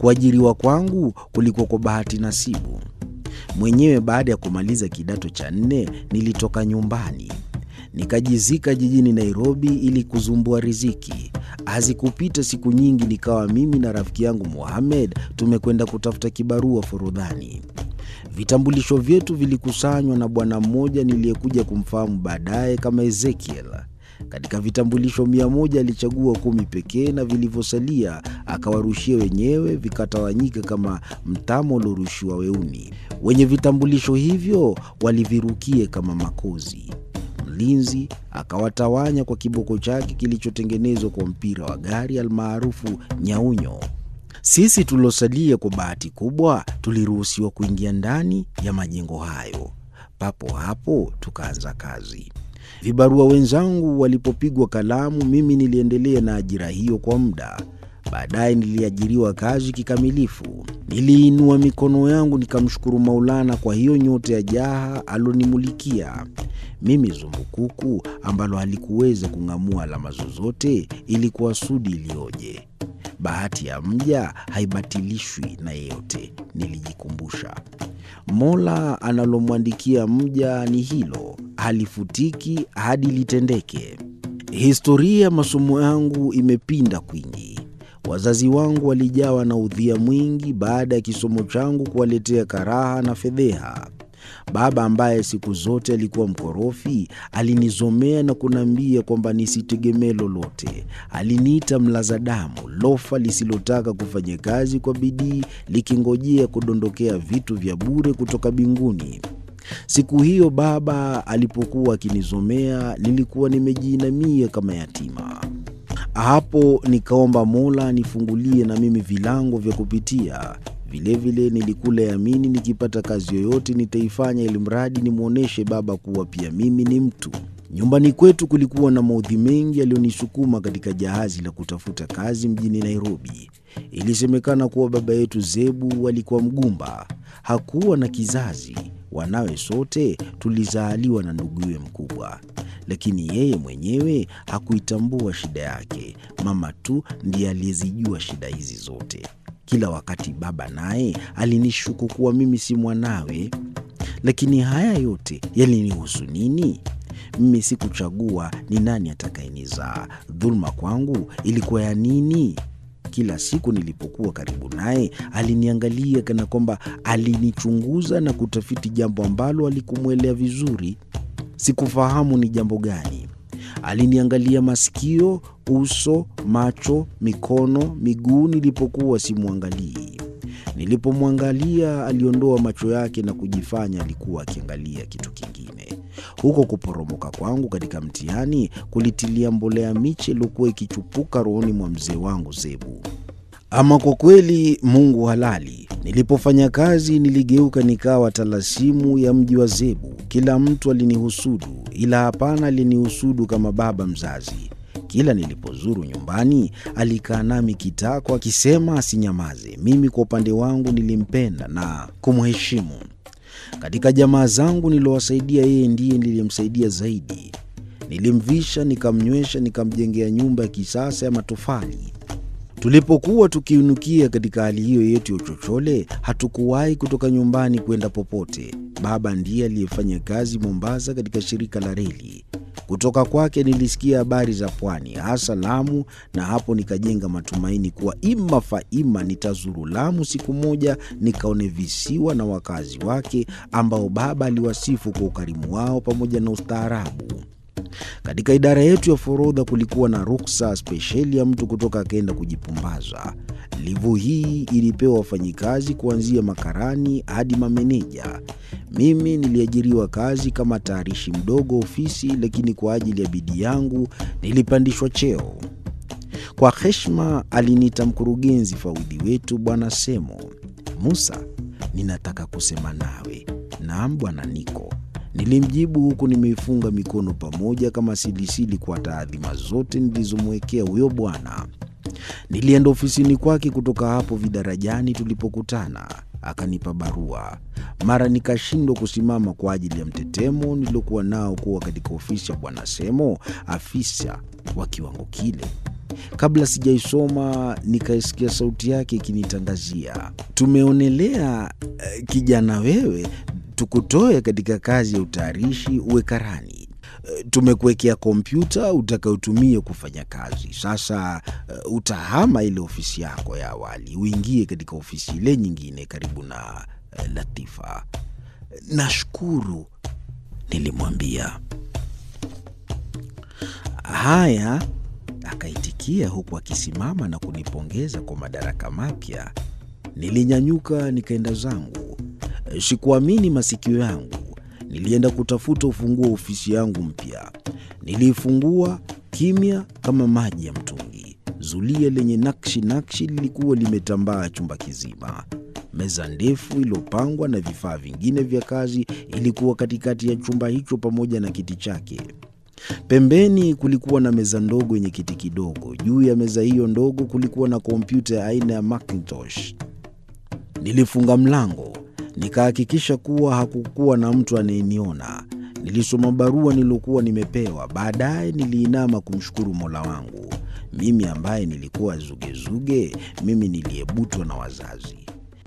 Kuajiriwa kwangu kulikuwa kwa bahati nasibu mwenyewe. Baada ya kumaliza kidato cha nne, nilitoka nyumbani nikajizika jijini Nairobi ili kuzumbua riziki. Hazikupita siku nyingi, nikawa mimi na rafiki yangu Mohamed tumekwenda kutafuta kibarua Forodhani. Vitambulisho vyetu vilikusanywa na bwana mmoja niliyekuja kumfahamu baadaye kama Ezekiel. Katika vitambulisho mia moja alichagua kumi pekee, na vilivyosalia akawarushia wenyewe, vikatawanyika kama mtama uliorushiwa weuni. Wenye vitambulisho hivyo walivirukie kama makozi. Mlinzi akawatawanya kwa kiboko chake kilichotengenezwa kwa mpira wa gari almaarufu nyaunyo. Sisi tuliosalia kwa bahati kubwa tuliruhusiwa kuingia ndani ya majengo hayo. Papo hapo tukaanza kazi. Vibarua wenzangu walipopigwa kalamu, mimi niliendelea na ajira hiyo kwa muda. Baadaye niliajiriwa kazi kikamilifu. Niliinua mikono yangu nikamshukuru Maulana kwa hiyo nyota ya jaha alonimulikia mimi zumbukuku ambalo halikuweza kung'amua alama zozote. Ilikuwa sudi iliyoje! Bahati ya mja haibatilishwi na yeyote, nilijikumbusha. Mola analomwandikia mja ni hilo, halifutiki hadi litendeke. Historia ya masomo yangu imepinda kwingi. Wazazi wangu walijawa na udhia mwingi baada ya kisomo changu kuwaletea karaha na fedheha. Baba ambaye siku zote alikuwa mkorofi alinizomea na kuniambia kwamba nisitegemee lolote. Aliniita mlaza damu, lofa lisilotaka kufanya kazi kwa bidii, likingojea kudondokea vitu vya bure kutoka mbinguni. Siku hiyo baba alipokuwa akinizomea, nilikuwa nimejiinamia kama yatima. Hapo nikaomba Mola nifungulie na mimi vilango vya kupitia. Vilevile nilikula yamini, nikipata kazi yoyote nitaifanya, ili mradi nimwonyeshe baba kuwa pia mimi ni mtu. Nyumbani kwetu kulikuwa na maudhi mengi yaliyonisukuma katika jahazi la kutafuta kazi mjini Nairobi. Ilisemekana kuwa baba yetu Zebu alikuwa mgumba, hakuwa na kizazi. Wanawe sote tulizaaliwa na nduguye mkubwa, lakini yeye mwenyewe hakuitambua shida yake. Mama tu ndiye aliyezijua shida hizi zote. Kila wakati baba naye alinishuku kuwa mimi si mwanawe, lakini haya yote yalinihusu nini? Mimi sikuchagua ni nani atakayenizaa. Dhuluma kwangu ilikuwa ya nini? Kila siku nilipokuwa karibu naye aliniangalia kana kwamba alinichunguza na kutafiti jambo ambalo alikumwelea vizuri. Sikufahamu ni jambo gani. Aliniangalia masikio, uso, macho, mikono, miguu nilipokuwa simwangalii. Nilipomwangalia aliondoa macho yake na kujifanya alikuwa akiangalia kitu kingine. Huko kuporomoka kwangu katika mtihani kulitilia mbolea miche iliyokuwa ikichupuka rohoni mwa mzee wangu Zebu. Ama kwa kweli, Mungu halali. Nilipofanya kazi niligeuka nikawa talasimu ya mji wa Zebu. Kila mtu alinihusudu, ila hapana alinihusudu kama baba mzazi. Kila nilipozuru nyumbani alikaa nami kitako, akisema asinyamaze. Mimi kwa upande wangu nilimpenda na kumheshimu. Katika jamaa zangu niliowasaidia, yeye ndiye niliyemsaidia zaidi. Nilimvisha, nikamnywesha, nikamjengea nyumba ya kisasa ya matofali. Tulipokuwa tukiinukia katika hali hiyo yetu ya uchochole, hatukuwahi kutoka nyumbani kwenda popote. Baba ndiye aliyefanya kazi Mombasa katika shirika la reli. Kutoka kwake nilisikia habari za pwani, hasa Lamu, na hapo nikajenga matumaini kuwa ima faima nitazuru Lamu siku moja, nikaone visiwa na wakazi wake ambao baba aliwasifu kwa ukarimu wao pamoja na ustaarabu. Katika idara yetu ya forodha kulikuwa na ruksa spesheli ya mtu kutoka akaenda kujipumbaza. Livu hii ilipewa wafanyikazi kuanzia makarani hadi mameneja. Mimi niliajiriwa kazi kama tayarishi mdogo ofisi, lakini kwa ajili ya bidii yangu nilipandishwa cheo. Kwa heshima aliniita mkurugenzi fawidhi wetu Bwana Semo. Musa, ninataka kusema nawe. Naam bwana Niko, nilimjibu huku nimeifunga mikono pamoja kama silisili kwa taadhima zote nilizomwekea huyo bwana. Nilienda ofisini kwake. Kutoka hapo vidarajani tulipokutana, akanipa barua. Mara nikashindwa kusimama kwa ajili ya mtetemo niliokuwa nao kuwa katika ofisi ya bwana Semo, afisa wa kiwango kile. Kabla sijaisoma nikaisikia sauti yake ikinitangazia, tumeonelea eh, kijana wewe, tukutoe katika kazi ya utayarishi uwe karani. Eh, Tumekuwekea kompyuta utakayotumia kufanya kazi. Sasa eh, utahama ile ofisi yako ya awali uingie katika ofisi ile nyingine karibu na eh, Latifa. Nashukuru, nilimwambia. Haya, akaitikia huku akisimama na kunipongeza kwa madaraka mapya. Nilinyanyuka nikaenda zangu. Sikuamini masikio yangu. Nilienda kutafuta ufunguo wa ofisi yangu mpya. Niliifungua kimya kama maji ya mtungi. Zulia lenye nakshi nakshi lilikuwa limetambaa chumba kizima. Meza ndefu iliyopangwa na vifaa vingine vya kazi ilikuwa katikati ya chumba hicho pamoja na kiti chake. Pembeni kulikuwa na meza ndogo yenye kiti kidogo. Juu ya meza hiyo ndogo kulikuwa na kompyuta ya aina ya Macintosh. Nilifunga mlango, nikahakikisha kuwa hakukuwa na mtu anayeniona. Nilisoma barua niliyokuwa nimepewa. Baadaye niliinama kumshukuru Mola wangu, mimi ambaye nilikuwa zugezuge, mimi niliyebutwa na wazazi.